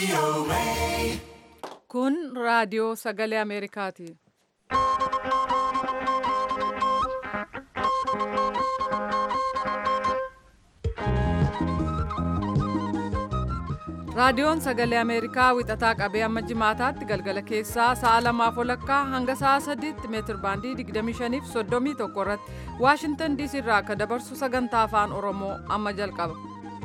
Kun raadiyoo sagalee Ameerikaati. Raadiyoon sagalee Ameerikaa wixataa qabee amma jimaataatti galgala keessaa sa'a lamaaf walakkaa hanga sa'a sadiitti meetir baandii 25 fi 31 irratti Waashintan DC irraa akka dabarsu sagantaa afaan Oromoo amma jalqaba.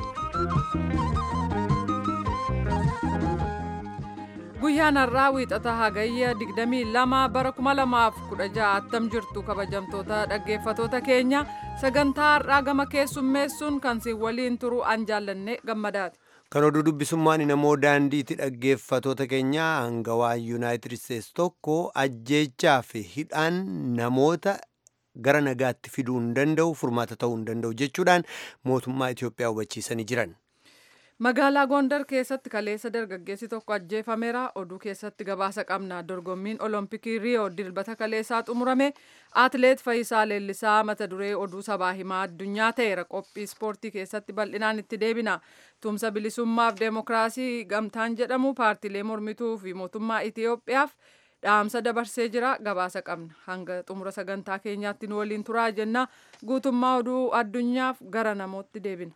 Guyyaan har'aa wiixata hagayya 22 bara 2016 attam jirtu kabajamtoota dhaggeeffatoota keenya sagantaa har'aa gama keessummeessuun kan si waliin turu an jaallanne gammadaati. Kan oduu dubbisummaan namoo daandiitti dhaggeeffatoota keenya hangawaa yuunaayitid isteetsi tokko ajjeechaa fi hidhaan namoota gara nagaatti fiduu hin danda'u furmaata ta'uu hin danda'u jechuudhaan mootummaa Itoophiyaa hubachiisanii jiran. Magaalaa Gondar keessatti kaleessa dargaggeessi tokko ajjeefameera. Oduu keessatti gabaasa qabna. Dorgommiin Olompikii Riyoo dilbata kaleessaa xumurame. Atileet Fayisaa Leellisaa mata duree oduu sabaa himaa addunyaa ta'eera. Qophii ispoortii keessatti bal'inaan itti deebina. Tumsa bilisummaaf deemokiraasii gamtaan jedhamu paartiilee mormituu fi mootummaa Itoophiyaaf dhaamsa dabarsee jira. Gabaasa qabna. Hanga xumura sagantaa keenyaatti nu waliin turaa jenna. Guutummaa oduu addunyaaf gara namootti deebina.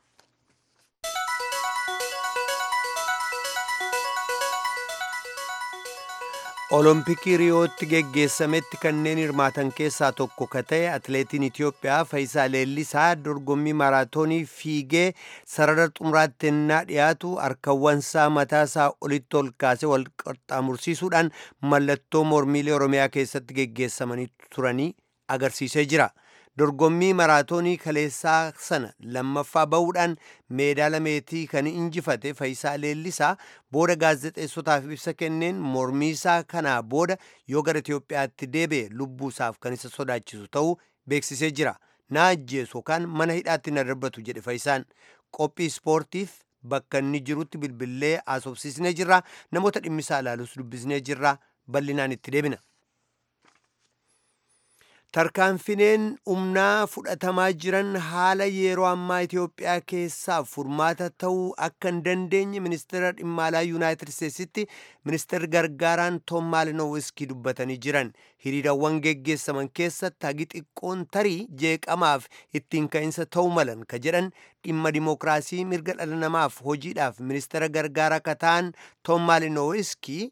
Olompikii Riyootti geggeessametti kanneen hirmaatan keessaa tokko ka ta'e atileetiin Itoophiyaa Fayisaa Leellisaa dorgommii maraatoonii fiigee sarara xumuraatti ennaa dhiyaatu harkawwansaa mataasaa olitti ol kaasee wal qaxxaamursiisuudhaan mallattoo mormiilee Oromiyaa keessatti geggeessamanii turanii agarsiisee jira. dorgommii maraatoonii kaleessaa sana lammaffaa bahuudhaan meedaala meetii kan injifate Fayisaa Leellisaa booda gaazexeessotaaf ibsa kenneen mormiisaa kanaa booda yoo gara Itoophiyaatti deebi'e lubbuusaaf kan isa sodaachisu ta'uu beeksisee jira. Na ajjeesu yookaan mana hidhaatti na darbatu jedhe Fayisaan qophii ispoortiif bakka inni jirutti bilbillee haasofsiisnee jirra namoota dhimmisaa ilaalus dubbisnee jirra bal'inaan itti deebina. Tarkaanfineen humnaa fudhatamaa jiran haala yeroo ammaa Itoophiyaa keessaaf furmaata ta'uu akka hin dandeenye ministeera dhimma alaa Yuunaayitid Isteetsitti ministeerri gargaaraan Toom Maalinowiskii dubbatanii jiran hiriirawwan geggeessaman keessatti hagi xiqqoon tarii jeeqamaaf ittiin ka'insa ta'uu malan ka jedhan dhimma dimookiraasii mirga dhala namaaf hojiidhaaf ministeera gargaaraa ka ta'an Toom Maalinowiskii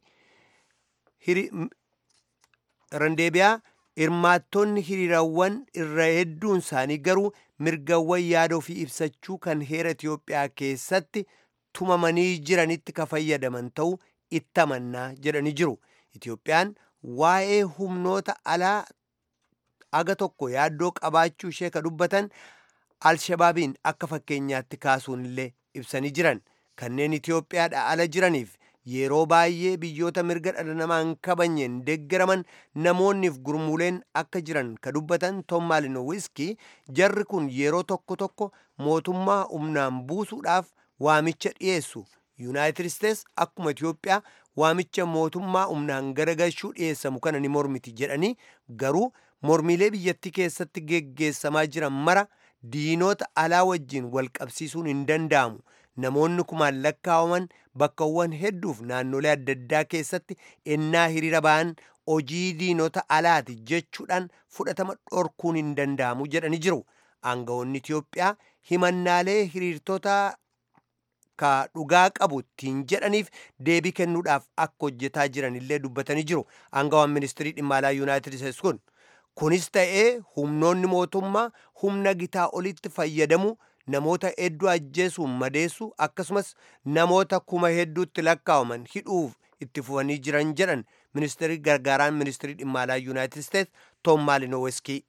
randeebiyaa hirmaattonni hiriirawwan irra hedduun isaanii garuu mirgawwan yaada ofii ibsachuu kan heera Itoophiyaa keessatti tumamanii jiranitti ka fayyadaman ta'uu itti amannaa jedhanii jiru. Itoophiyaan waa'ee humnoota alaa aga tokko yaaddoo qabaachuu ishee ka dubbatan alshabaabiin akka fakkeenyaatti kaasuun illee ibsanii jiran kanneen Itoophiyaadha ala jiraniif yeroo baay'ee biyyoota mirga dhala namaa hin kabajneen deeggaraman namoonniif gurmuuleen akka jiran ka dubbatan Toom Maalinowiskii jarri kun yeroo tokko tokko mootummaa humnaan buusuudhaaf waamicha dhiyeessu. Yuunaayitid Isteets akkuma Itoophiyaa waamicha mootummaa humnaan garagalchuu dhiyeessamu kana ni mormiti jedhanii garuu mormiilee biyyattii keessatti geggeessamaa jiran mara diinota alaa wajjin wal qabsiisuun hin danda'amu. namoonni kumaan lakkaawaman bakkawwan hedduuf naannolee adda addaa keessatti ennaa hiriira ba'an hojii diinota alaati jechuudhaan fudhatama dhorkuun hin danda'amu jedhanii jiru. Aangawoonni Itoophiyaa himannaalee hiriirtota ka dhugaa qabu ittiin jedhaniif deebii kennuudhaaf akka hojjetaa jiran illee dubbatanii jiru. Aangawaan ministirii dhimma alaa Yuunaayitid Isteetsi kun kunis ta'ee humnoonni mootummaa humna gitaa olitti fayyadamu namoota hedduu ajjeesuun madeessu akkasumas namoota kuma hedduutti lakkaawaman hidhuuf itti fufanii jiran jedhan ministeerri gargaaraan ministirii dhimma alaa yuunaayitid isteets toom maalinoweskii.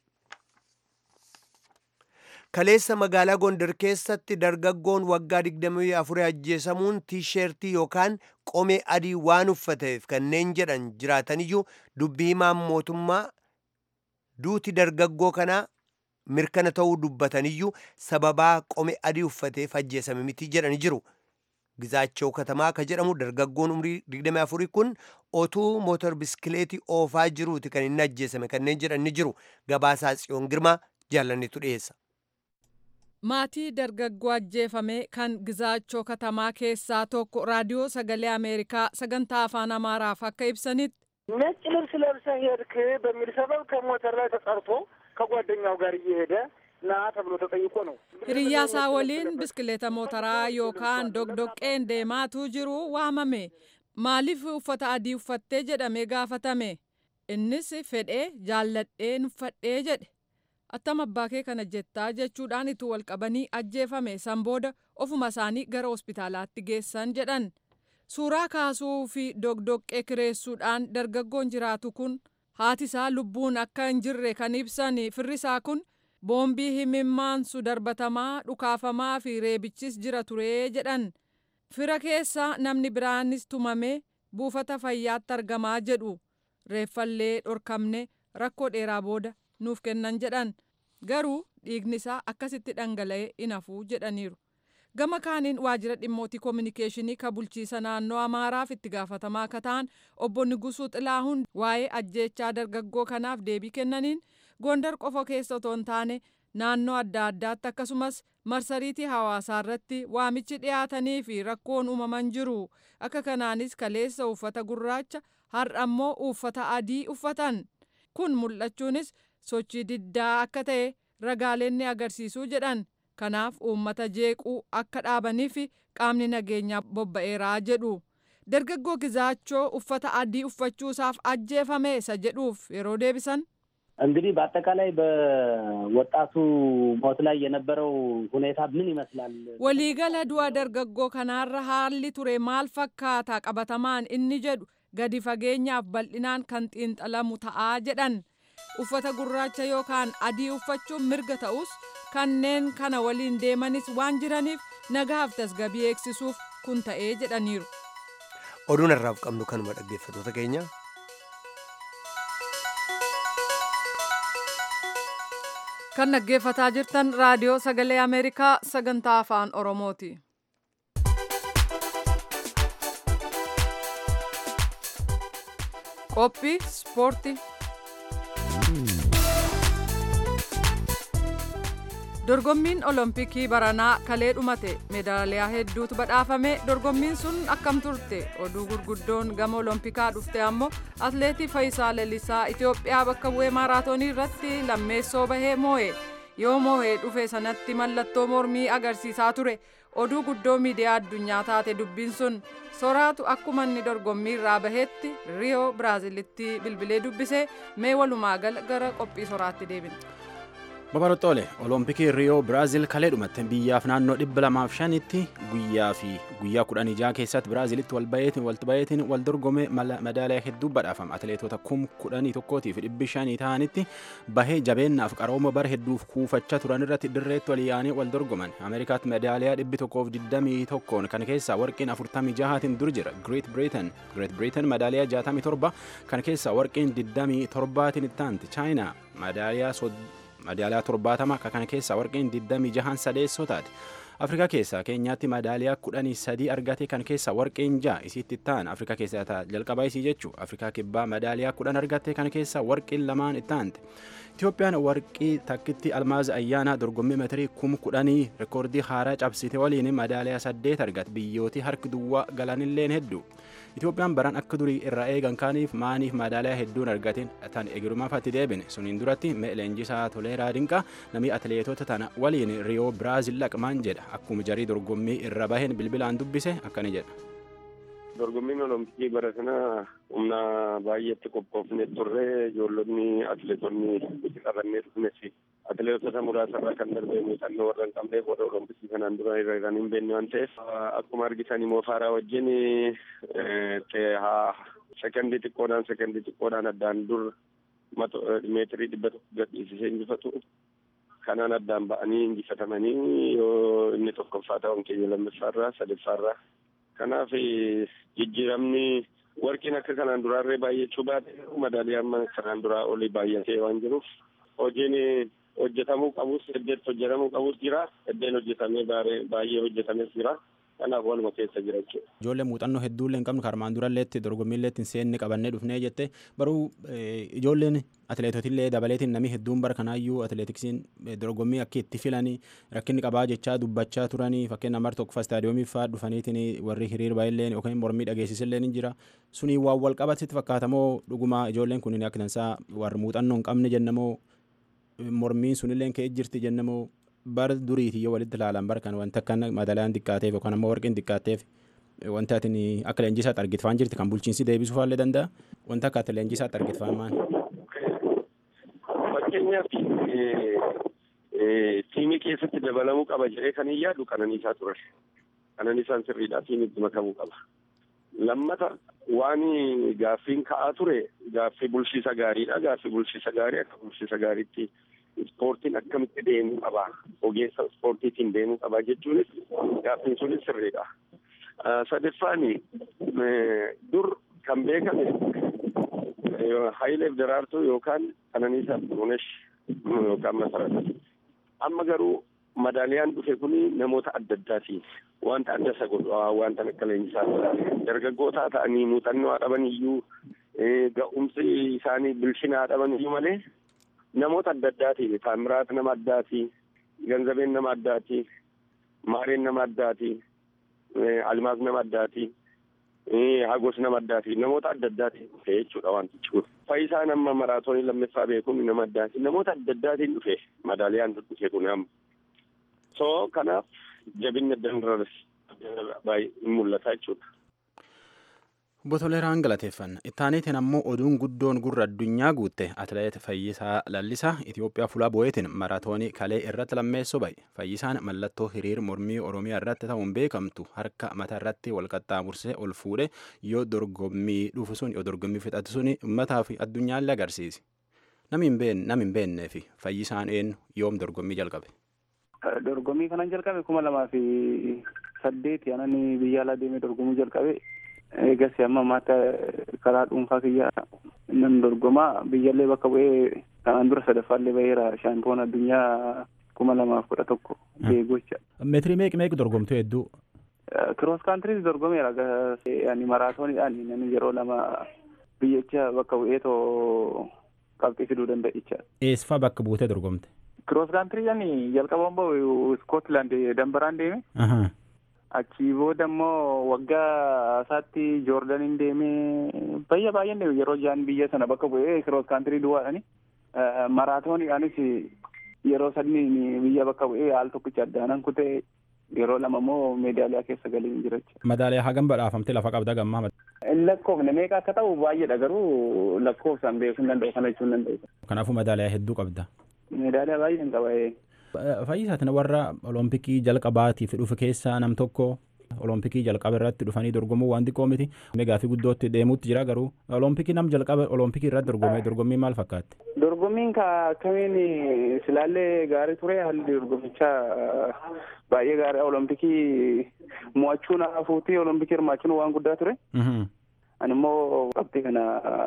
Kaleessa magaalaa Gondar keessatti dargaggoon waggaa 24 ajjeesamuun tiisheertii yookaan qomee adii waan uffateef kanneen jedhan jiraataniyyuu dubbii himaan mootummaa duuti dargaggoo kanaa mirkana ta'uu dubbataniyyuu sababaa qomee adii uffateef ajjeesame miti jedhani jiru. Gizaachoo katamaa ka jedhamu dargaggoon umrii 24 kun otuu mootor biskileetii oofaa jiruuti kan inni ajjeesame kanneen jedhan ni jiru. Gabaasaa Tsiyoon Girmaa jaallannetu dhiyeessa. maatii dargaggoo ajjeefame kan gizaachoo katamaa keessaa tokko raadiyoo sagalee ameerikaa sagantaa afaan amaaraaf akka ibsanitti ነጭ ልብስ ለብሰህ ሄድክ በሚል ሰበብ ከሞተር ላይ ተጠርቶ ከጓደኛው ጋር እየሄደ ና ተብሎ ተጠይቆ ነው። hiriyaasaa waliin biskileeta mootaraa yookaan dogdoqqeen deemaatuu jiru waamame maaliif uffata adii uffattee jedhamee gaafatame innis fedhee jaalladheen uffadhee jedhe attam abbaa kee kana jettaa jechuudhaan itti wal qabanii ajjeefame san booda ofuma isaanii gara hospitaalaatti geessan jedhan suuraa kaasuu fi dogdoqqee kireessuudhaan dargaggoon jiraatu kun haati isaa lubbuun akka hin jirre kan ibsan firrisaa kun boombii himimmaansu darbatamaa dhukaafamaa fi reebichis jira turee jedhan fira keessa namni biraanis tumame buufata fayyaatti argamaa jedhu reeffallee dhorkamne rakkoo dheeraa booda nuuf kennan jedhan garuu dhiigni isaa akkasitti dhangala'ee hin hafuu jedhaniiru. gama kaaniin waajjira dhimmootii koominikeeshinii ka bulchiisa naannoo amaaraaf itti gaafatamaa akka ta'an obbo Nigusuu Xilaahuun waa'ee ajjeechaa dargaggoo kanaaf deebii kennaniin gondar qofa keessa otoo hin taane naannoo adda addaatti akkasumas marsariitii hawaasaa irratti waamichi dhiyaatanii fi rakkoon uumaman jiru akka kanaanis kaleessa uffata gurraacha har'a immoo uffata adii uffatan kun mul'achuunis sochii diddaa akka ta'e ragaaleen ni agarsiisuu jedhan. kanaaf uummata jeequu akka dhaabaniif qaamni nageenyaa bobba'eeraa jedhu dargaggoo gizaachoo uffata adii uffachuusaaf ajjeefame isa jedhuuf yeroo deebisan እንግዲህ በአጠቃላይ በወጣቱ ሞት ላይ የነበረው ሁኔታ ምን ይመስላል? waliigala du'a dargaggoo kanaarra haalli ture maal fakkaata qabatamaan inni jedhu gadi fageenyaaf bal'inaan kan xiinxalamu ta'aa jedhan uffata gurraacha yookaan adii uffachuun mirga ta'us kanneen kana waliin deemanis waan jiraniif nagaaf tasgabii eegsisuuf kun ta'ee jedhaniiru. oduun har'aaf qabnu kanuma dhaggeeffatoota keenya. kan dhaggeeffataa jirtan raadiyoo sagalee ameerikaa sagantaa afaan oromooti. qophii ispoortii. dorgommiin olompikii baranaa kalee dhumate meedaaliyaa hedduutu badhaafame dorgommiin sun akkam turte oduu gurguddoon gama olompikaa dhufte ammoo atleetii Fayisaa Lalisaa Itoophiyaa bakka bu'ee maaraatoonii irratti lammeessoo bahee moo'e yoo moo'ee dhufe sanatti mallattoo mormii agarsiisaa ture oduu guddoo miidiyaa addunyaa taate dubbiin sun soraatu akkuma inni dorgommii irraa baheetti riyoo biraazilitti bilbilee dubbise mee walumaa gala gara qophii soraatti deebina. Babaroxoole olompikii riyoo biraazil kalee dhumatte biyyaaf naannoo dhibba lamaaf shanitti guyyaa fi guyyaa kudhanii jaha keessatti biraazilitti wal bayeetiin wal bayeetiin wal dorgome madaaliyaa hedduu badhaafama atileetota kum kudhanii tokkootii fi dhibbi shanii ta'anitti bahee jabeennaaf qarooma bara hedduuf kuufachaa turan irratti dirreetti wal yaa'anii wal dorgoman ameerikaatti madaaliyaa dhibbi tokkoof digdamii tokkoon kan keessaa warqiin afurtamii jahaatiin dur jira greet britain greet britain madaaliyaa jaatamii torba kan keessaa warqiin digdamii torbaatiin itti aanti chaayinaa madaaliyaa madaaliyaa torbaatama akka kana keessaa warqeen 26 sadeessoo taate afrikaa keessaa keenyaatti madaaliyaa kudhanii sadii argate kan keessaa warqeen ja'a isitti ta'an afrikaa keessaa jalqabaa isii jechuu afrikaa kibbaa madaaliyaa kudhan argatte kan keessaa warqeen lamaan itti aante Itoophiyaan warqii takkitti almaaz ayyaanaa dorgommii meetirii kum kudhanii rekoordii haaraa cabsite waliin madaaliyaa saddeet argate biyyootii harki duwwaa galanilleen hedduu. Itoophiyaan baran akka durii irraa eegan kaaniif maaniif madaaliyaa hedduun argatin tan egirumaafatti deebine suniin duratti leenjisaa toleeraa dinqaa namni atileetota tana waliin riyoo biraazil laqmaan jedha akkuma jarii dorgommii irra baheen bilbilaan dubbise akkani jedha. dorgommiin olompikii bara kana humna baay'eetti qophoofne turre ijoollonni atileetonni itti qabannee dhufnes atileetota muraasarraa kan darbe muuxannoo warra hin qabneef warra olompikii kanaan dura irra kan hin beekne waan ta'eef akkuma argitan immoo faaraa wajjin sekendii xiqqoodhaan sekendii xiqqoodhaan addaan dur meetirii dhibba tokko gadhiisisee injifatu kanaan addaan ba'anii injifatamanii yoo inni tokkoffaa ta'uun keenya lammaffaarraa sadaffaarraa kanaaf jijjiiramni warqiin akka kanaan duraarree baay'achuu baate madaaliyaan kanaan duraa olii baay'atee waan jiruuf hojiin hojjetamuu qabus heddeetti hojjetamuu qabus jira heddeen hojjetamee baay'ee hojjetames jira kanaaf waluma keessa jira jechuudha. Ijoollee muuxannoo hedduullee hin qabnu karmaan duralleetti dorgommiillee ittiin seenne qabannee dhufnee jette baruu ijoolleen atileetotillee dabaleetiin namni hedduun bara kanaayyuu atileetiksiin dorgommii akka itti filanii rakkinni qabaa jechaa dubbachaa turanii fakkeenya mar tokko istaadiyoomii fa'aa dhufaniitiin warri hiriir baay'illeen yookaan mormii dhageessisillee ni jira sunii waan wal qabatitti fakkaatamoo dhuguma ijoolleen kun akka tansaa warri muuxannoo hin qabne jennamoo mormiin sunillee ka'ee jirti jennamoo bara duriiti yoo walitti ilaalan bara kan wanta akka madaalaan xiqqaateef yookaan ammoo warqeen xiqqaateef wanta atin akka leenjisaatti argitfaan jirti kan bulchiinsi deebisuu faallee danda'a wanta akka ati leenjisaatti argitfaan maal. Fakkeenyaaf tiimii keessatti dabalamuu qaba jedhee kan hin yaadu qananiisaa ture. Qananiisaan sirriidhaa tiimiitti makamuu qaba. Lammata waan gaaffiin ka'aa ture gaaffii bulchiisa gaariidha. Gaaffii bulchiisa gaarii akka bulchiisa gaariitti ispoortiin akkamitti deemuu qaba ogeessa ispoortiitiin deemuu qaba jechuunis gaaffiin sunis sirriidha. Sadaffaan dur kan beekame Hayileef Daraartuu yookaan Qananiisaa Xurunesh yookaan Masarata. Amma garuu madaaliyaan dhufe kun namoota adda addaati. Wanta adda isa godhu wanta akka leenjisaa dargaggootaa ta'anii muuxannoo dhaban iyyuu ga'umsi isaanii bilchinaa dhaban iyyuu malee namoota adda addaati. Taamiraat nama addaati. Ganzabeen nama addaati. Maareen nama addaati. Almaaz nama addaati. Hagos nama addaati. Namoota adda addaati dhufe jechuudha wanti jiru. Faayisaan amma maraatoonii lammaffaa beekuun nama addaati. Namoota adda addaatiin dhufe madaaliyaan dhufe kun amma. So kanaaf jabinni dandaras baay'ee mul'ata jechuudha. Botoleeraan galateeffanna. Ittaaniitiin ammoo oduun guddoon gurra addunyaa guutte atileet Fayyisaa Lallisaa Itoophiyaa fuula boo'eetiin maraatoonii kalee irratti lammeessoo ba'e. Fayyisaan mallattoo hiriir mormii Oromiyaa irratti ta'uun beekamtu harka mataa irratti wal qaxxaamursee ol fuudhe yoo dorgommii dhufu sun yoo dorgommii fixatu sun uummataa fi addunyaallee agarsiise. Nami hin beennee fi fayyisaan eenyu yoom dorgommii jalqabe. Dorgommii kanan jalqabe kuma lamaa fi saddeeti anani biyya alaa deemee dorgomuu jalqabe. Eegas amma maata karaa dhuunfaa kiyya nan dorgomaa biyyallee bakka bu'ee kanaan dura sadaffaallee baheera shaampiyoon addunyaa kuma lamaaf kudha tokko beegocha. Meetirii meeqa meeqa dorgomtu hedduu? Kiroos kaantiriis dorgomeera ani maraatooniidhaan namni yeroo lama biyyicha bakka bu'ee too qabxii fiduu danda'icha. Eessifaa bakka buutee dorgomte? Kiroos kaantirii ani jalqabaan bahu Iskootlaand dambaraan deeme. Achii booda immoo waggaa isaatti joordaniin deemee bayya baay'een yeroo jaan biyya sana bakka bu'ee kiroos kaantirii duwwaadhani. Maraatooniidhaanis yeroo sadii biyya bakka bu'ee haal tokkicha addaanan kutee yeroo lama immoo meedaaliyaa keessa galee jira jechuudha. Madaaliyaa hagam badhaafamte lafa qabda gammaa. Lakkoofne meeqa akka ta'u baay'eedha garuu lakkoofsaan beekuu hin danda'u kana jechuun hin danda'u. Kanaafuu madaaliyaa hedduu qabda. Meedaaliyaa baay'een qaba. Fayyisaatiin warra olompikii jalqabaatiif dhufe keessaa nam tokko olompikii jalqaba irratti dhufanii dorgomuu waan xiqqoo miti. Gaaffii guddootti deemuutti jira garuu olompikii nam jalqaba olompikii irratti dorgomee dorgommii maal fakkaatti? Dorgommiin akkamiin silaallee gaarii ture haalli dorgommichaa baay'ee gaarii olompikii mo'achuun hafuutii olompikii hirmaachuun waan guddaa ture. Ani immoo qabxii kana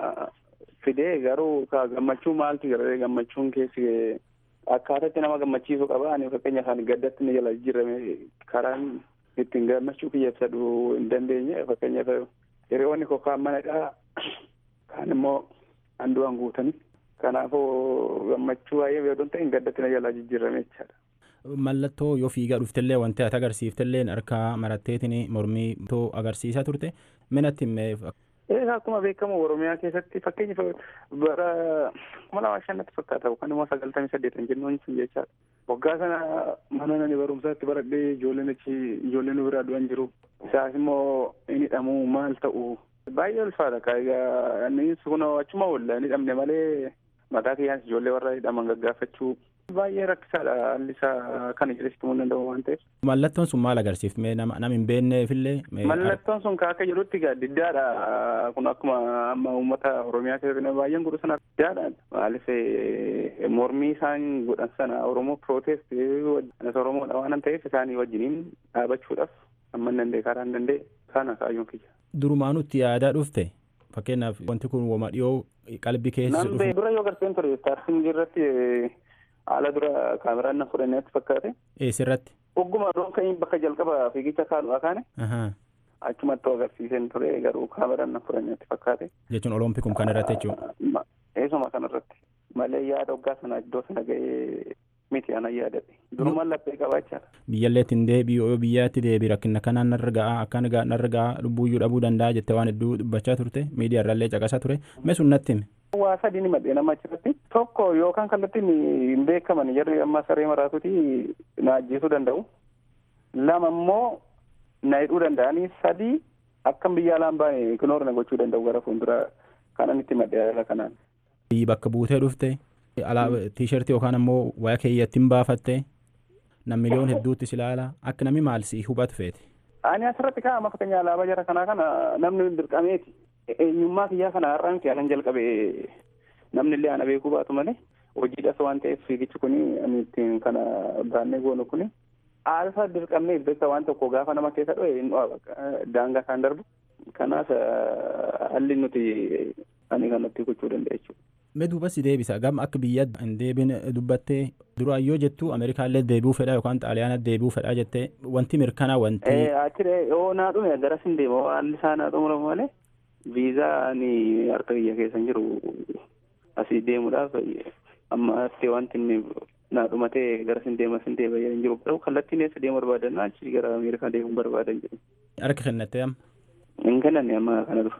fidee garuu gammachuu maaltu jira gammachuun keessi akkaatatti nama gammachiisuu qaba ani fakkeenya isaan gaddatti ni jala jijjiirame karaan ittiin gammachuu kiyya ibsadhu hin dandeenye fakkeenyaaf hiriyoonni koo kaan manadha kaan immoo handu'an guutanii kanaafuu gammachuu baay'ee yoo ta'e gaddatti na jala jijjiirame jechaadha. Mallattoo yoo fiigaa dhuftellee wanti ati agarsiiftellee harkaa maratteetiin mormii too agarsiisaa turte minatti himee Egaa akkuma beekamu Oromiyaa keessatti fakkeenyaaf bara kuma lama shannatti fakkaata yookaan immoo sagaltamii saddeetan jennuun sun jechaadha. Waggaa sana mana nani barumsaatti baradhee ijoolleen achi ijoolleen biraa du'an jiru. Isaas immoo inni hidhamu maal ta'u baay'ee ulfaata egaa inni kun achuma oolla inni hidhamne malee mataa kiyyaanis ijoollee warra hidhaman gaggaafachuu baay'ee rakkisaadha haalli isaa kana jedhee himuu hin danda'u waan ta'eef. Mallattoon sun maal agarsiifte nama nama hin beekneefillee. Mallattoon sun akka jedhutti diddaadha kun akkuma amma uummata Oromiyaa keessatti baay'een godhu sana diddaadha maaliif mormii isaan godhan sana Oromoo protest anas Oromoodha waan ta'eef isaanii wajjiniin dhaabachuudhaaf amma hin danda'e karaa hin danda'e kana kaayyoon kiyya. Durumaanutti yaadaa dhufte fakkeenyaaf wanti kun wama dhiyoo qalbii keessa dhufu. Dura yoo garteen ture istaarsiin irratti haala dura kaameraan na fudhanneetti fakkaate. Eessirratti? ogguma roon bakka jalqaba fiigicha kaanu akaane achumatti agarsiisen ture garuu kaameraan na fudhannetti fakkaate. Jechuun oloompikum kan irratti jechuudha. Eesuma kan irratti malee yaada waggaa sana iddoo sana ga'ee miti ana yaadadhe durumaan laphee qabaachaadha. Biyyalleetti hin deebi'u yoo biyyaatti deebi rakkina kanaan narra ga'a akkan narra ga'a lubbuuyyuu dhabuu danda'a jettee waan hedduu dubbachaa turte miidiyaa irrallee caqasaa ture mee sun natti hime. Waa sadii ni madhee nama achirratti tokko yookaan kallattiin hin beekaman jarri amma saree maraatuti na ajjeesuu danda'u. Lama immoo na hidhuu danda'anii sadii akkam biyya alaan baane ignoor na gochuu danda'u gara fuulduraa kanan itti madhee haala kanaan. Bakka buutee dhufte tiishartii yookaan ammoo waya keeyyatti hin baafatte nam miliyoon hedduutti si ilaala akka namni maal si hubatu feete. Ani asirratti kaa'ama fakkeenyaa alaabaa jara kanaa kana namni dirqameeti. Eenyummaa kiyyaa kana har'aan fi anan jalqabee namni illee ana beekuu baatu malee hojiidhas waan ta'eef fiigichi kuni ani ittiin kana baannee goonu kuni aalfa dirqamnee beekta waan tokko gaafa nama keessa dho'e hin dho'a daangaa isaan darbu kanaaf halli nuti ani kanatti gochuu danda'a jechuudha. Mee duubas deebisa gam akka biyya hin deebin dubbattee duraan yoo jettu Ameerikaallee deebi'uu fedha yookaan Xaaliyaana deebi'uu fedha jettee wanti mirkanaa wanti. Achiree yoo naa dhume garas hin deema haalli isaa naa xumuramu malee viizaa ani harka biyya keessa hin jiru asii deemuudhaaf ammatti wanti inni naa dhumatee garas hin deema sin deema hin jiru garuu kallattiin eessa deemu barbaadan achi gara Ameerikaa deemuu barbaadan jiru. Harka kennattee amma. Hin kennanne amma kana dura.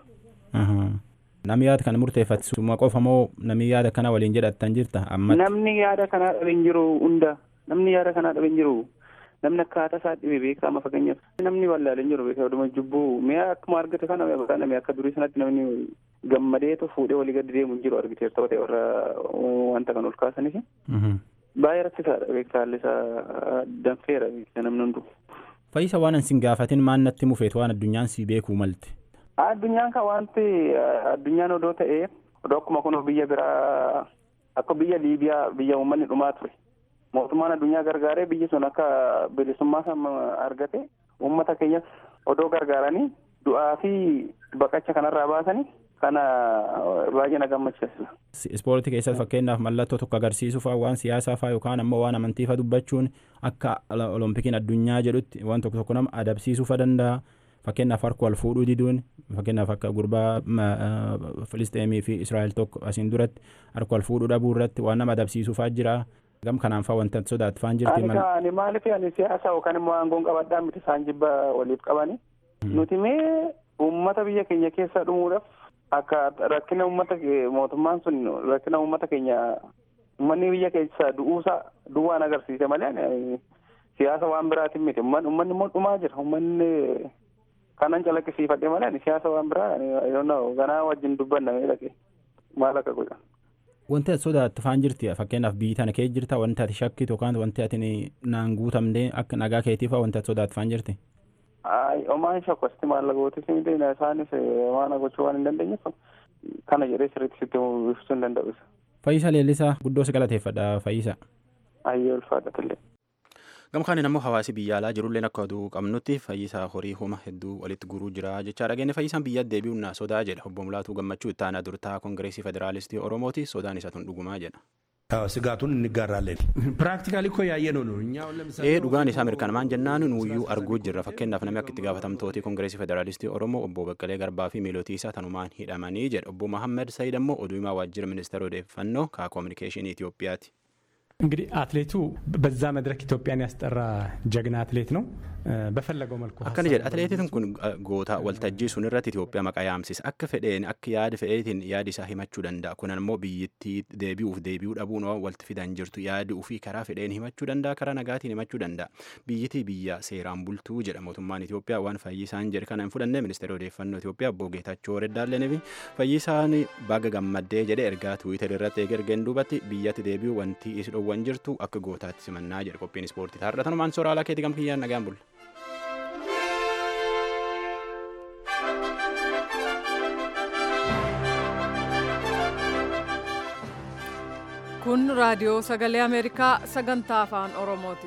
Namni yaada kana murteeffatu suma qofa moo namni yaada kana waliin jedhattan jirta amma. Namni yaada kanaa dhabe hin jiru hunda namni yaada kanaa dhabe hin jiru namni akkaataa isaa dhibe beekaa amma fakkeenyaaf namni wallaalee hin jiru beekaa oduma jubbuu mi'a akkuma argate kana mi'a akka durii sanatti namni gammadeetu fuudhee walii gadi deemu hin jiru argiteerta ta'e warra wanta kan ol kaasaniif. Baay'ee rakkisaadha beekaa haalli isaa danfeera beekaa namni hundu. Fayyisa waan ansin gaafatin maan natti mufeetu waan addunyaan si beekuu malte. Addunyaan kan wanti addunyaan odoo ta'ee odoo akkuma kun biyya biraa akka biyya Liibiyaa biyya uummanni dhumaa ture. Mootummaan addunyaa gargaaree biyyi sun akka bilisummaa san argate uummata keenyas odoo gargaaranii du'aa fi baqacha kanarraa baasanii kana baay'ee na gammachiisa. Ispoortii keessatti fakkeenyaaf mallattoo tokko agarsiisuu fa'aa waan siyaasaa fa'aa yookaan ammoo waan amantii fa'aa dubbachuun akka olompikiin addunyaa jedhutti waan tokko tokko nama adabsiisuu fa'aa danda'a. fakkeenyaaf harka wal fuudhuu diduun fakkeenyaaf akka gurbaa filisteemii fi israa'el tokko asiin duratti harka wal fuudhuu dhabuu irratti waan nama adabsiisuu fa'aa jira gam kanaan fa'aa wanta sodaatu fa'aan jirti. Ani maaliif ani siyaasa yookaan immoo aangoon qabadhaa miti isaan jibba waliif qabani. Nuti mee uummata biyya keenya keessa dhumuudhaaf akka rakkina uummata mootummaan sun rakkina uummata keenya uummanni biyya keessa du'uusaa duwwaan agarsiise malee siyaasa waan biraatiin miti uummanni immoo dhumaa jira uummanni kanan calaqqisiifadhe malee ani siyaasa waan biraa yoonnaa ganaa wajjin dubbanna mee dhaqe maal akka godha. Wanti ati sodaattu faan jirti fakkeenyaaf biyyi tana kee jirta wanti ati shakkitu yookaan wanti ati naan guutamnee akka nagaa keetii fa'aa wanti ati sodaattu faan jirti. Omaan shakku asitti maallaqootis miti isaanis waan gochuu waan hin dandeenyeef kana jedhee sirriitti sitti ibsuu hin danda'u. Fayyisa Leellisaa guddoo si galateeffadha Fayyisa. Ayyee ulfaadhatillee. gamkaan ammoo hawaasi biyya alaa jirulleen akka oduu qabnutti fayyisaa horii homa hedduu walitti guruu jira jechaa dhageenne fayyisaan biyya deebi'uun na sodaa jedha obbo Mulaatuu Gammachuu itti aanaa durtaa koongireesii federaalistii Oromooti sodaan isaa tun dhugumaa jedha. ስጋቱን እንጋራለን። ፕራክቲካሊ እኮ ያየ ነው ነው እኛ ee dhugaan isaa mirkanaa'aan jennaan nuyyuu arguu jirra fakkeenyaaf namni akka itti gaafatamtooti koongireesii federaalistii oromoo obbo Baqqalee Garbaa fi miilootii isaa tanumaan hidhamanii jedha obbo Mahammed Sayid ammoo oduu himaa waajjira ministeera odeeffannoo kaa koominikeeshinii Itoophiyaati. እንግዲህ አትሌቱ በዛ መድረክ ኢትዮጵያን ያስጠራ ጀግና አትሌት ነው። በፈለገው መልኩ akkana jedha atileetiin kun goota waltajjii sun irratti Itoophiyaa maqaa yaamsisa akka fedheen akka yaada fedheetiin yaadi isaa himachuu danda'a kun ammoo biyyittii deebi'uuf deebi'uu dhabuun walti fidan jirtu yaadi ofii karaa fedheen himachuu danda'a karaa nagaatiin himachuu danda'a biyyittii biyya seeraan bultuu jedha mootummaan Itoophiyaa waan fayyisaan jedhe kana hin fudhanne ministeera odeeffannoo Itoophiyaa obbo Geetachoo Reddaallee fi fayyisaan baga gammaddee jedhe ergaa tuwiitar irratti eegergeen duubatti biyyatti deebi'uu wanti isi dhowwan jirtu akka gootaatti simannaa jedhe qophiin ispoortii taarra tanumaan sooraalaa keetii gamkiyyaan nagaan bulla. kun raadiyoo sagalee ameerikaa sagantaa afaan oromooti.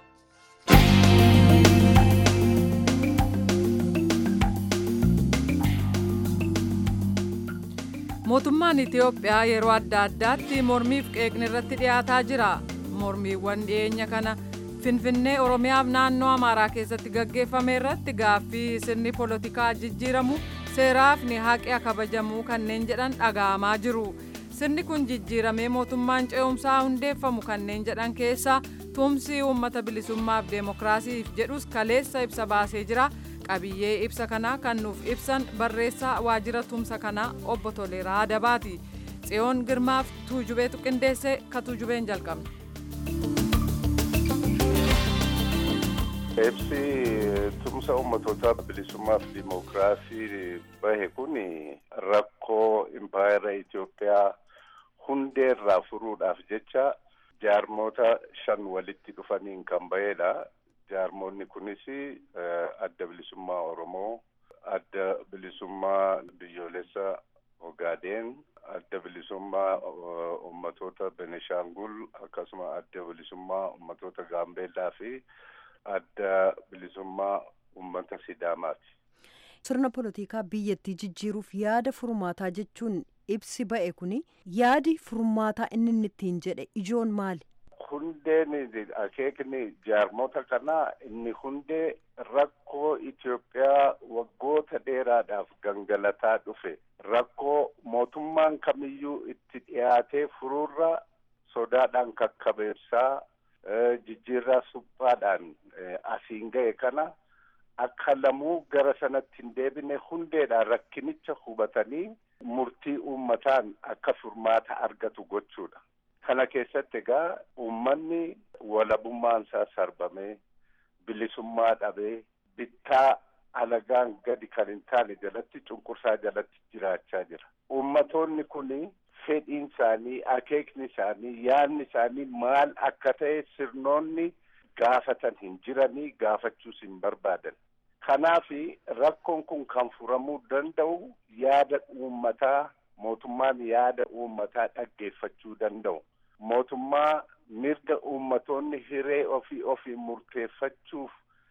mootummaan itiyoophiyaa yeroo adda addaatti mormiif qeeqni irratti dhiyaataa jira mormiiwwan dhiyeenya kana finfinnee oromiyaaf naannoo amaaraa keessatti gaggeeffame irratti gaaffii sirni poolitikaa jijjiiramu seeraaf ni haqee kabajamuu kanneen jedhan dhaga'amaa jiru sirni kun jijjiiramee mootummaan ce'umsaa hundeeffamu kanneen jedhan keessaa tumsi uummata bilisummaaf deemokiraasiif jedhus kaleessa ibsa baasee jira qabiyyee ibsa kanaa kan nuuf ibsan barreessaa waajjira tumsa kanaa obbo Toleeraa Adabaati tsiyoon girmaaf tuujubeetu qindeesse ka tuujubeen jalqabna. Ibsi tumsa uummattoota bilisummaa fi dimookiraasii bahe kun rakkoo impaayera Itoophiyaa hundee irraa furuudhaaf jecha jaarmoota shan walitti dhufaniin kan bahedha. Jaarmoonni kunis adda bilisummaa Oromoo, adda bilisummaa biyyoolessa Ogaadeen, adda bilisummaa uummattoota Benishaangul akkasuma adda bilisummaa uummattoota Gaambeellaa fi adda bilisummaa uummata Sidaamaati. Sirna poolitikaa biyyattii jijjiiruuf yaada furmaataa jechuun ibsi ba'e kuni yaadi furmaataa inni inni ittiin jedhe ijoon maali? Hundeen akeekni jaarmota kanaa inni hundee rakkoo Itoophiyaa waggoota dheeraadhaaf gangalataa dhufe rakkoo mootummaan kamiyyuu itti dhiyaatee furuurra sodaadhaan kakkabeessaa jijjiirraa suphaadhaan asiin ga'e kana akka lamuu gara sanatti hin deebine hundeedhaan rakkinicha hubatanii murtii uummataan akka furmaata argatu gochuudha. Kana keessatti egaa uummanni walabummaan isaa sarbamee bilisummaa dhabee bittaa alagaan gadi kan hin taane jalatti cunqursaa jalatti jiraachaa jira. Uummatoonni kuni fedhiin isaanii akeekni isaanii yaadni isaanii maal akka ta'e sirnoonni gaafatan hin jiranii gaafachuus hin barbaadan. Kanaaf rakkoon kun kan furamuu danda'u yaada uummataa mootummaan yaada uummataa dhaggeeffachuu danda'u. Mootummaa mirga uummatoonni hiree ofii ofii murteeffachuuf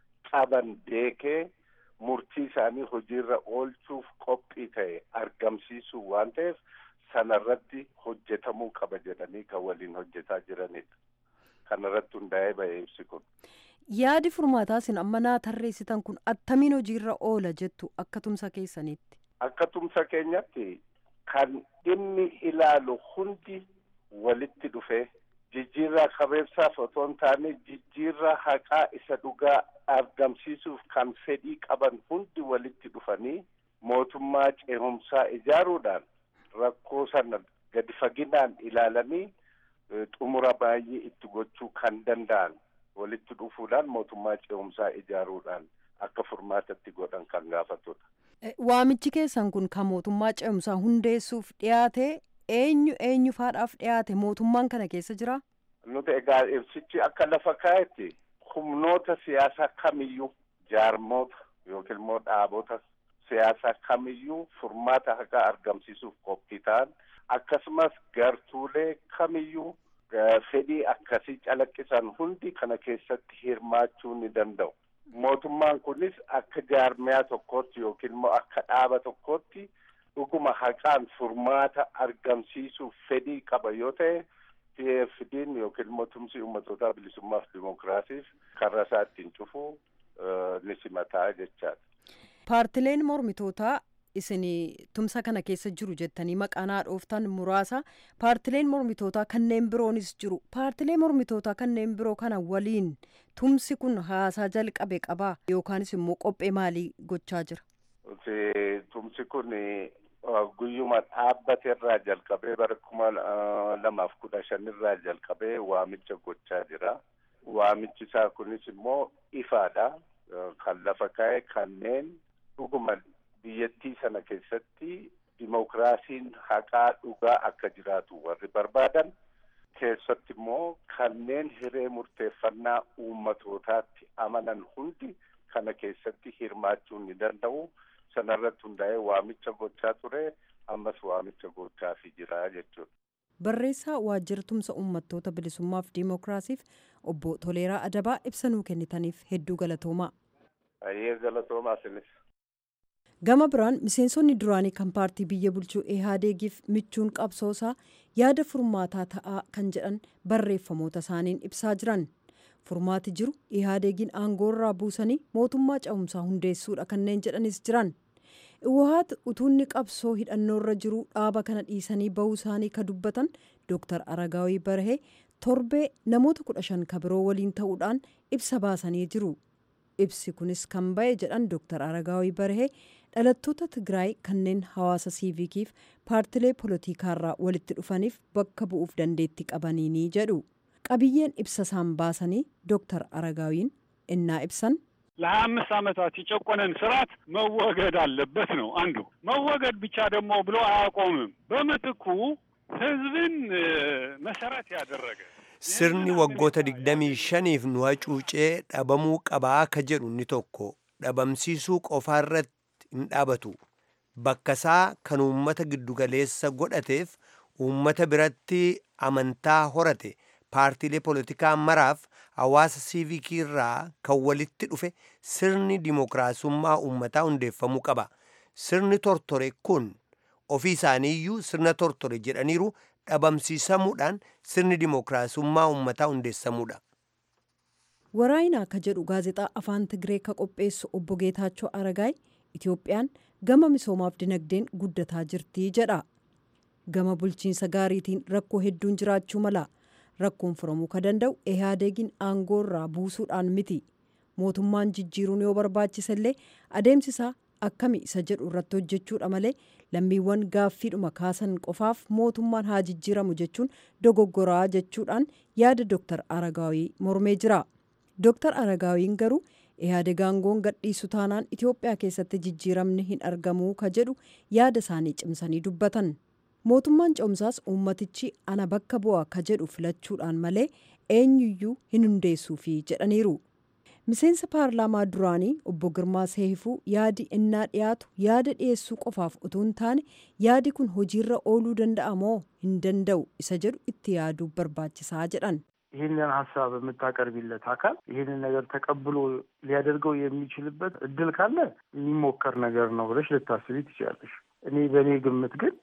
qaban beekee murtii isaanii hojiirra oolchuuf qophii ta'e argamsiisuu waan ta'eef sanarratti hojjetamuu qaba jedhanii kan waliin hojjetaa jiranidha. Kanarratti hundaa'ee ba'e ibsi kun. Yaadi furmaataa isin amma naa tarreessitan kun attamiin hojiirra oola jettu akka tumsa keessanitti. Akka tumsa keenyatti kan dhimmi ilaalu hundi walitti dhufee jijjiirraa qabeessaaf otoo hin taane jijjiirraa haqaa isa dhugaa argamsiisuuf kan fedhii qaban hundi walitti dhufanii mootummaa ce'umsaa ijaaruudhaan rakkoo sana gadi faginaan ilaalanii xumura baay'ee itti gochuu kan danda'an walitti dhufuudhaan mootummaa ce'umsaa ijaaruudhaan akka furmaatatti godhan kan gaafatudha. Waamichi keessan kun kan mootummaa ce'umsaa hundeessuuf dhiyaate eenyu eenyu faadhaaf dhiyaate mootummaan kana keessa jira? Nuti egaa ibsichi akka lafa kaa'etti humnoota siyaasaa kamiyyuu jaarmoota yookiin immoo dhaabota siyaasaa kamiyyuu furmaata haqaa argamsiisuuf qophii ta'an akkasumas gartuulee kamiyyuu fedhii akkasii calaqqisan hundi kana keessatti hirmaachuu ni danda'u. Mootummaan kunis akka jaarmiyaa tokkootti yookiin immoo akka dhaaba tokkootti dhuguma haqaan furmaata argamsiisuuf fedhii qaba yoo ta'e PFD'n yookiin immoo tumsi uummattoota bilisummaaf dimookiraasiif karra isaa ittiin cufuu ni simataa jechaadha. Paartileen mormitootaa isin tumsa kana keessa jiru jettanii maqaa dhooftan muraasa paartileen mormitootaa kanneen biroonis jiru paartilee mormitootaa kanneen biroo kana waliin tumsi kun haasaa jalqabe qabaa yookaanis immoo qophee maalii gochaa jira. Tumsi kun guyyuma dhaabbate irraa jalqabee bara kuma lamaaf kudha shan irraa jalqabee waamicha gochaa jira. Waamichi isaa kunis immoo ifaadha. Kan lafa kaa'e kanneen dhuguma biyyattii sana keessatti dimookiraasiin haqaa dhugaa akka jiraatu warri barbaadan keessatti immoo kanneen hiree murteeffannaa uummatootaatti amanan hundi kana keessatti hirmaachuu ni danda'u. Sanarratti hundaa'ee waamicha gochaa ture ammas waamicha gochaafii jira jechuudha. Barreessaa waajjira tumsa uummattoota bilisummaaf dimookiraasiif obbo Toleeraa Adabaa ibsa nuu kennitaniif hedduu galatoomaa. Ayyee galatoomaa sinis. Gama biraan miseensonni duraanii kan paartii biyya bulchuu Ihaadeegiif michuun qabsoosaa yaada furmaataa ta'aa kan jedhan barreeffamoota isaaniin ibsaa jiran. furmaati jiru ihaadegiin aangoorraa buusanii mootummaa cehumsaa hundeessuudha kanneen jedhanis jiran iwahaat utuunni qabsoo hidhannoorra jiru dhaaba kana dhiisanii bahuu isaanii ka dubbatan dooktar aragaawii barahee torbee namoota kudha shan ka biroo waliin ta'uudhaan ibsa baasanii jiru ibsi kunis kan ba'e jedhan dooktar aragaawii barahee dhalattoota tigraay kanneen hawaasa siivikiif paartilee poolotikaarraa walitti dhufaniif bakka bu'uuf dandeetti qabaniini jedhu qabiyyeen ibsa isaan baasanii dooktar aragaawiin innaa ibsan ለሀያ አምስት ዓመታት የጨቆነን ስርዓት መወገድ አለበት ነው አንዱ። መወገድ ብቻ ደግሞ ብሎ አያቆምም። በምትኩ ህዝብን መሰረት ያደረገ sirni waggoota digdamii shaniif nu hacuucee dhabamuu qabaa ka jedhu inni tokko dhabamsiisuu qofaarratti hin dhaabatu bakkasaa kan uummata giddugaleessa godhateef uummata biratti amantaa horate paartiilee poolitikaa maraaf hawaasa siivikii irraa kan walitti dhufe sirni dimookiraasummaa uummataa hundeeffamuu qaba sirni tortore kun ofii isaaniiyyuu sirna tortore jedhaniiru dhabamsiisamuudhaan sirni dimookiraasummaa uummataa hundeessamuudha. waraayinaa ka jedhu gaazexaa afaan tigree ka qopheessu obbo geetaachoo aragaay itoophiyaan gama misoomaaf dinagdeen guddataa jirtii jedha gama bulchiinsa gaariitiin rakkoo hedduun jiraachuu mala rakkoon furamuu ka danda'u ihaadegiin aangoorraa buusuudhaan miti mootummaan jijjiiruun yoo barbaachise illee adeemsisaa akkami isa jedhu irratti hojjechuudha malee lammiiwwan gaaffiidhuma kaasan qofaaf mootummaan haa jijjiiramu jechuun dogoggoraa jechuudhaan yaada dooktar aragaawii mormee jira dooktar aragaawiin garuu ihaadeg aangoon gadhiisu taanaan itiyoophiyaa keessatti jijjiiramni hin argamuu ka jedhu yaada isaanii cimsanii dubbatan mootummaan cehumsaas uummatichi ana bakka bu'a ka jedhu filachuudhaan malee eenyuyyuu hin hundeessuufi jedhaniiru miseensa paarlaamaa duraanii obbo girmaa seehifuu yaadi innaa dhiyaatu yaada dhiyeessuu qofaaf utuu hin taane yaadi kun hojiirra ooluu danda'a moo hin danda'u isa jedhu itti yaaduu barbaachisaa jedhan ይህንን ሀሳብ የምታቀርቢለት አካል ይህንን ነገር ተቀብሎ ሊያደርገው የሚችልበት እድል ካለ የሚሞከር ነገር ነው ብለሽ ልታስቢ ትችላለሽ። እኔ በእኔ ግምት ግን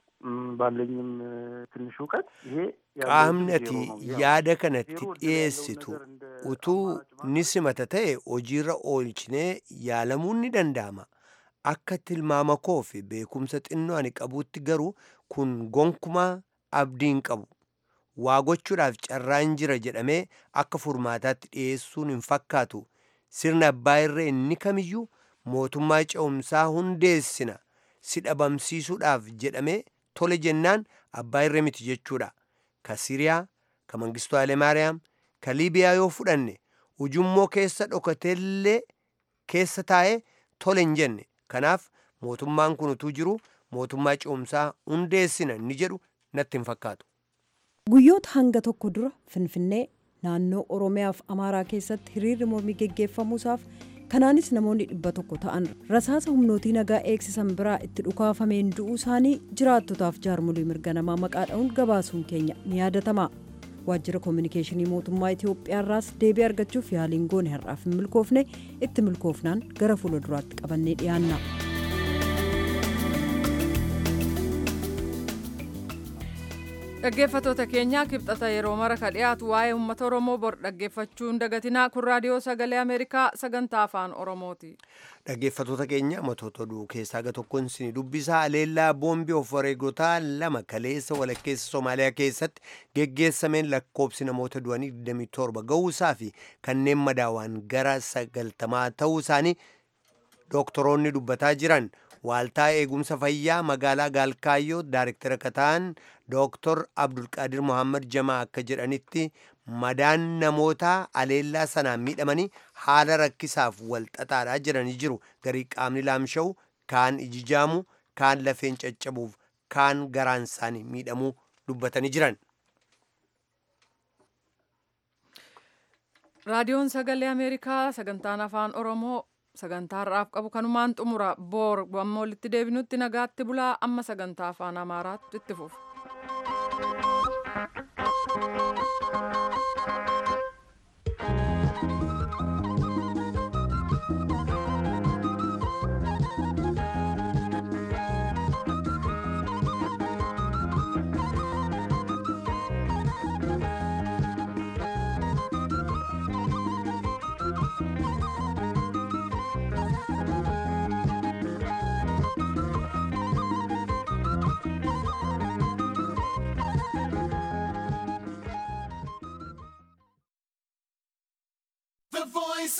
ባለኝም ትንሽ እውቀት ይሄ qaamnati yaada kanatti dhiyeessitu utuu ni simata ta'e hojiirra oolchinee yaalamuun ni danda'ama akka tilmaama koo fi beekumsa xinnoo ani qabuutti garuu kun gonkumaa abdiin qabu waa gochuudhaaf carraan jira jedhamee akka furmaataatti dhiyeessuun hin fakkaatu sirna abbaa irree inni kamiyyuu mootummaa cehumsaa hundeessina si dhabamsiisuudhaaf jedhamee tole jennaan abbaa irree miti jechuudha ka siriyaa ka mangistuu haalemaariyaam ka liibiyaa yoo fudhanne ujummoo keessa dhokateellee keessa taa'ee tole hin jenne kanaaf mootummaan kun utuu jiru mootummaa cehumsaa hundeessina inni jedhu natti hin fakkaatu. guyyoota hanga tokko dura finfinnee naannoo oromiyaaf amaaraa keessatti hiriirri mormii geggeeffamuusaaf kanaanis namoonni dhibba tokko ta'an rasaasa humnootii nagaa eegsisan biraa itti dhukaafameen du'uu isaanii jiraattotaaf jaarmolii mirga namaa maqaa dha'uun gabaasuun keenya ni yaadatama waajjira koominikeeshinii mootummaa itiyoophiyaarraas deebii argachuuf yaaliin goone har'aaf hin milkoofne itti milkoofnaan gara fuula duraatti qabannee dhiyaanna. dhaggeeffatoota keenyaa kibxata yeroo mara ka dhiyaatu waa'ee uummata oromoo bor dhaggeeffachuun dagatinaa kun raadiyoo sagalee ameerikaa sagantaa afaan oromooti. dhaggeeffatoota keenya matoota oduu keessaa ga tokkoon isin dubbisaa aleellaa boombii of wareegotaa lama kaleessa walakkeessa soomaaliyaa keessatti geggeessameen lakkoobsi namoota du'anii 27 ga'uusaa fi kanneen madaawaan gara sagaltamaa ta'uu isaanii dooktoroonni dubbataa jiran waaltaa eegumsa fayyaa magaalaa gaalkaayyoo daarektara kataan dooktor abdulqaadir mohammad jamaa akka jedhanitti madaan namootaa aleellaa sanaan miidhamanii haala rakkisaaf walxaxaadhaa jiranii jiru garii qaamni laamsha'u kaan ijijaamu kaan lafeen caccabuuf kaan garaan isaanii miidhamuu dubbatanii jiran. raadiyoon sagalee ameerikaa sagantaan afaan oromoo sagantaa har'aaf qabu kanumaan xumura boor ammoo walitti deebinutti nagaatti bulaa amma sagantaa afaan amaaraatti itti fufu. The voice